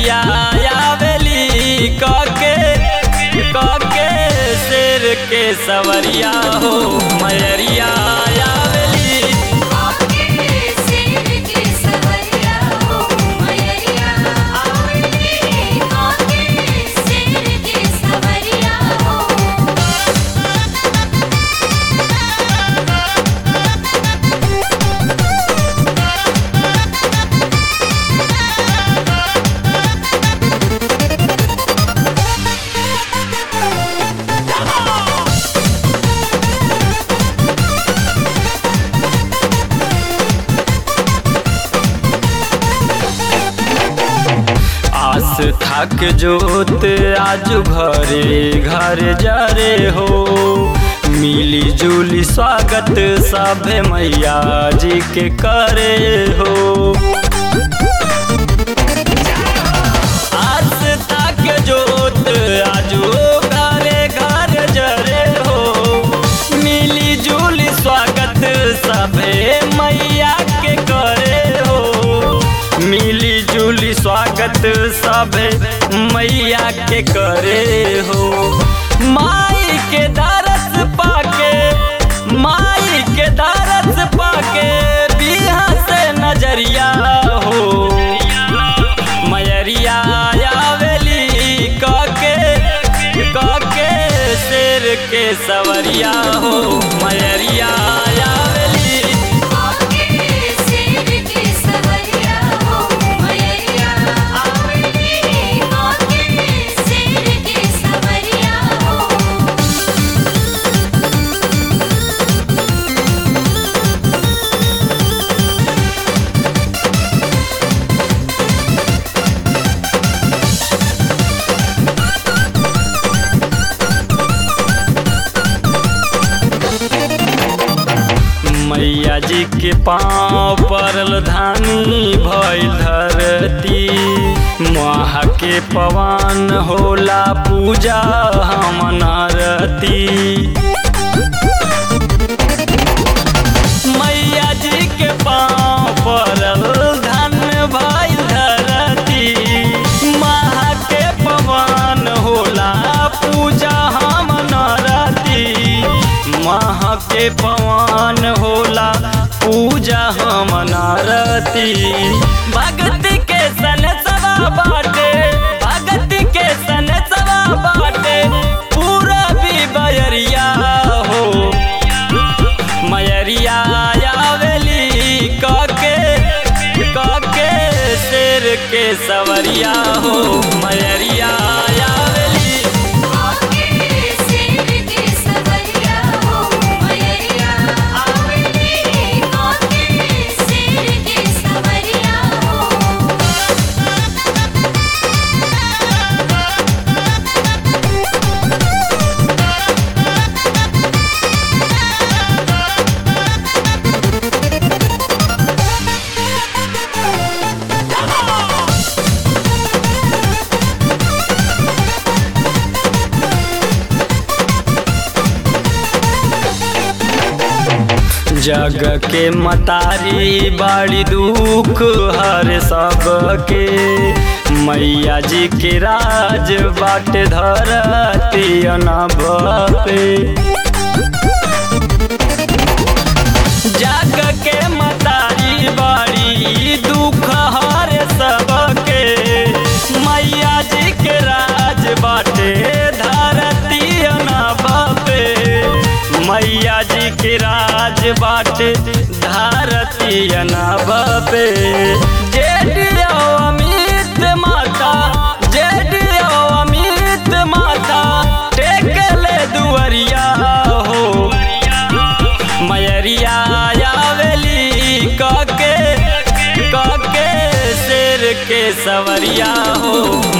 मयरिया आवेली कके कके शेर के सवरिया हो मयरिया आवेली आके शेर के सवरिया हो मयरिया आवेली आके शेर के सवरिया हो आस थक जोत आज घरे घर जरे हो मिली जुली स्वागत सभे मैया जी के करे हो आस तक जोत आजो घरे घर जरे हो मिली जुली स्वागत सभे मैया के करे हो मिली जुली स्वागत सभे मैया के करे हो माई के दरस पाके माई के दरस पाके बिहा से नजरिया हो मयरिया आवेली कके कके शेर के सवरिया हो मयरिया आवेली आके शेर के सवरिया हो मयरिया आवेली आके शेर के सवरिया हो मैया जी के पाँव परल धानी भइल धरती महा के पवन होला पूजा हम नरती मैया जी के पाँव परल धन भइल धरती महा के पवन होला पूजा हम नरती महा के पवन होला पूजा हम नरती भक्ति के सन सवा बाटे भक्ति के सन सवा बाटे पूरा भी बयरिया हो मयरिया आवेली कके कके शेर के सवरिया हो मयरिया आवेली आके शेर के सवरिया हो मयरिया आवेली आके शेर के सवरिया हो जग के मतारी बड़ी दुख हर सबके मैया जी के राज बाट धरती अनब पे जग के मतारी बड़ी दुख हर सबके मैया जी के राज बाटे धरती अनब पे मैया जी के राज बाटे धरती अनब पे जेडियो अमित माता जेडियो अमित माता टेकले दुअरिया हो मयरिया आवेली कके कके शेर के सवरिया हो